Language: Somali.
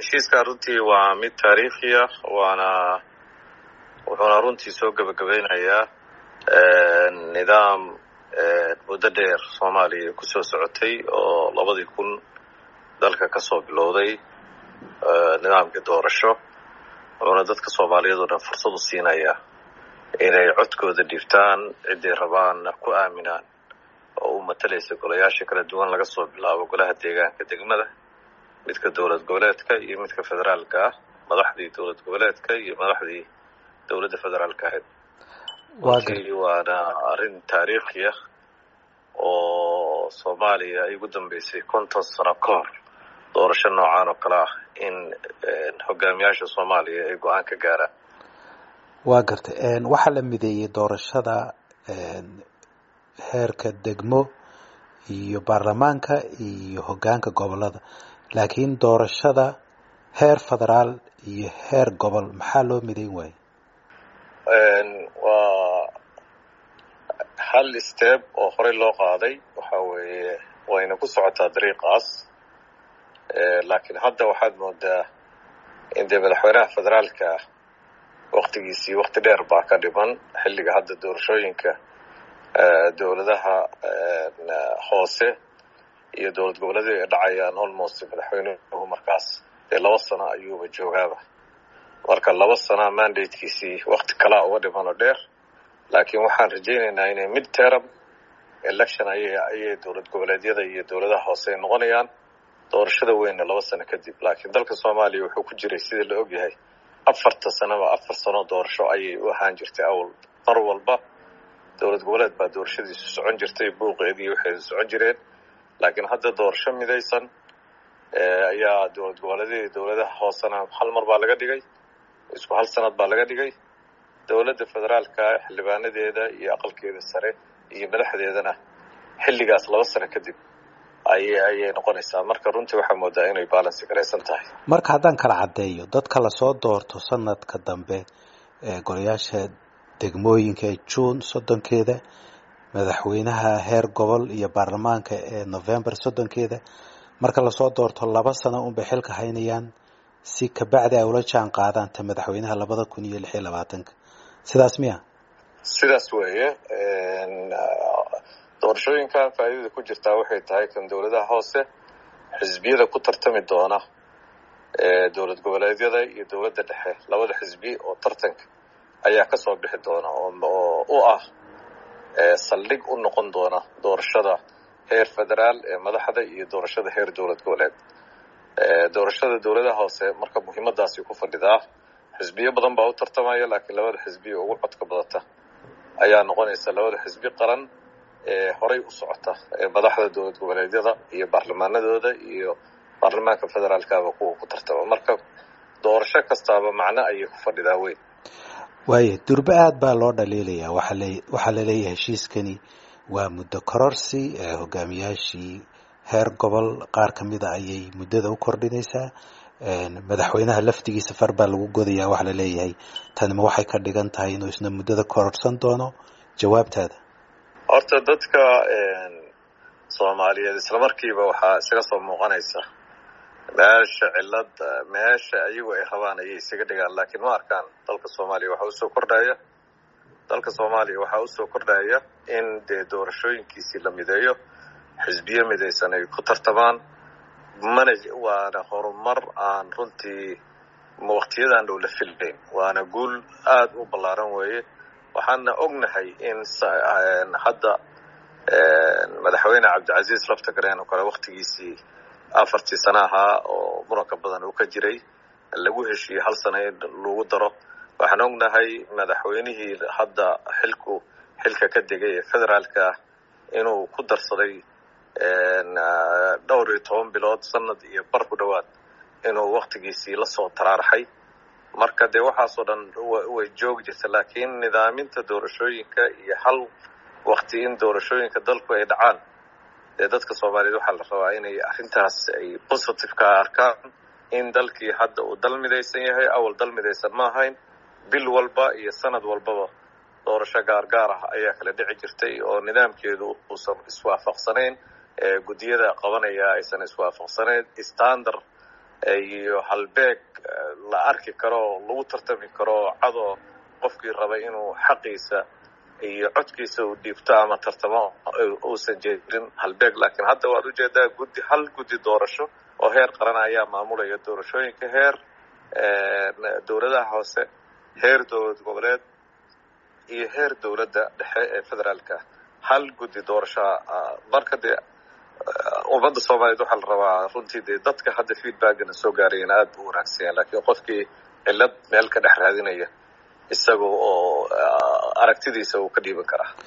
heshiiskaa runtii waa mid taariikhi ah waana wuxuuna runtii soo gebagabeynayaa nidaam muddo dheer soomaaliya kusoo socotay oo labadii kun dalka ka soo bilowday nidaamkii doorasho wuxuuna dadka soomaaliyeed oo dhan fursad u siinayaa inay codkooda dhibtaan ciday rabaanna ku aaminaan oo u matalaysa golayaasha kala duwan laga soo bilaabo golaha deegaanka degmada midka dowlad goboleedka iyo midka federaalka ah madaxdii dowlad goboleedka iyo madaxdii dowladda federaalka ahayd runtii waana arrin taariikhi ah oo soomaaliya ay ugu dambeysay konton sano ka hor doorasho noocan oo kale ah in hogaamiyaasha soomaaliya ay go-aan ka gaaraan waa gartay waxaa la mideeyey doorashada heerka degmo iyo baarlamaanka iyo hoggaanka gobolada laakiin doorashada heer federaal iyo heer gobol maxaa loo midayn waaye waa hal step oo horey loo qaaday waxa weeye wayna ku socotaa dariiqaas laakiin hadda waxaad moodaa in dee madaxweynaha federaalka waktigiisii wakti dheer baa ka dhiman xilliga hadda doorashooyinka dowladaha hoose iyo dowlad goboleedii ay dhacayaan almost madaxweynuhu markaas dee laba sano ayuuba joogaaba marka laba sana mandatekiisii wakti kalaa uga dhiman oo dheer laakiin waxaan rajaynaynaa inay mid term election ayay ayay dowlad goboleedyada iyo dowladaha hoose ay noqonayaan doorashada weynna laba sano kadib laakiin dalka soomaaliya wuxuu ku jiray sida la ogyahay afarta sanoba afar sano doorasho ayay u ahaan jirtay awal mar walba dowlad goboleed baa doorashadiisu socon jirtay buuqeedii waxay socon jireen laakiin hadda doorasho midaysan ayaa dowlad goboleedyada dowladaha hoosena hal mar baa laga dhigay isku hal sanad baa laga dhigay dowladda federaalka xildhibaanadeeda iyo aqalkeeda sare iyo madaxdeedana xilligaas laba sano kadib ayay ayay noqonaysaa marka runtii waxaa moodaa inay balansi garaysan tahay marka haddaan kala caddeeyo dadka lasoo doorto sanadka dambe ee golayaasha degmooyinka ee juun soddonkeeda madaxweynaha heer gobol iyo baarlamaanka ee november soddonkeeda marka lasoo doorto laba sano unbay xilka haynayaan si kabacdi ay ula jaan qaadaan ta madaxweynaha labada kun iyo lix iyo labaatanka sidaas miya sidaas weeye doorashooyinkan faa'iidada ku jirtaa waxay tahay kan dowladaha hoose xisbiyada ku tartami doona dowlad goboleedyada iyo dowladda dhexe labada xisbi oo tartanka ayaa ka soo bixi doona oo u ah saldhig u noqon doona doorashada heer federaal ee madaxda iyo doorashada heer dowlad goboleed doorashada dowladaha hoose marka muhiimadaasi ku fadhidaa xisbiyo badan baa u tartamaya laakiin labada xisbiya ugu codka badata ayaa noqonaysa labada xisbi qaran ee horay u socota ee madaxda dowlad goboleedyada iyo baarlamaanadooda iyo baarlamaanka federaalkaba kuwa ku tartama marka doorasho kastaaba macno ayay ku fadhidaa weyn waayo durbe aada baa loo dhaliilayaa waxaa le waxaa laleeyahay heshiiskani waa muddo kororsi hogaamiyaashii heer gobol qaar ka mida ayay muddada u kordhinaysaa madaxweynaha laftigiisa far baa lagu godayaa waxaa la leeyahay tanima waxay ka dhigan tahay inuu isna muddada kororsan doono jawaabtaada horta dadka soomaaliyeed islamarkiiba waxaa isaga soo muuqanaysa meesha cilad meesha ayagu ay rabaan ayay isaga dhigaan laakiin ma arkaan dalka soomaaliya waxaa usoo kordhaya dalka soomaaliya waxaa usoo kordhaya in dee doorashooyinkiisii la mideeyo xisbiyo midaysan ay ku tartamaan mana waana horumar aan runtii waktiyadan dhow la filnayn waana guul aada u ballaaran weeye waxaana ognahay in hadda madaxweyne cabdicasiis laftagareen oo kale waktigiisii afartii sana ahaa oo muranka badan uu ka jiray lagu heshiiyey hal sana in lagu daro waxaan ognahay madaxweynihii hadda xilku xilka ka degay ee federaalka ah inuu ku darsaday dhowr iyo toban bilood sanad iyo bar ku dhowaad inuu waktigiisii lasoo taraaraxay marka dee waxaasoo dhan way joogi jirta laakiin nidaaminta doorashooyinka iyo hal wakti in doorashooyinka dalku ay dhacaan dee dadka soomaaliyeed waxaa la rabaa inay arrintaas ay positive ka arkaan in dalkii hadda uu dal midaysan yahay awal dal midaysan ma ahayn bil walba iyo sanad walbaba doorasho gaargaar ah ayaa kala dhici jirtay oo nidaamkeedu uusan iswaafaqsanayn guddiyada qabanaya aysan iswaafaqsanayn standard iyo halbeeg la arki karo lagu tartami karo cadoo qofkii rabay inuu xaqiisa iyo codkiisa uu dhiibto ama tartamo uusan jeedin halbeeg laakiin hadda waad ujeedaa guddi hal guddi doorasho oo heer qaran ayaa maamulaya doorashooyinka heer dowladaha hoose heer dowlad goboleed iyo heer dowladda dhexe ee federaalka hal guddi doorashoa marka dee ummadda soomaaliyeed waxaa la rabaa runtii dee dadka hadda feedbackana soo gaarayana aad buu wanaagsanyaa laakiin qofkii cillad meel ka dhex raadinaya isaga oo aragtidiisa uu ka dhiiban karaa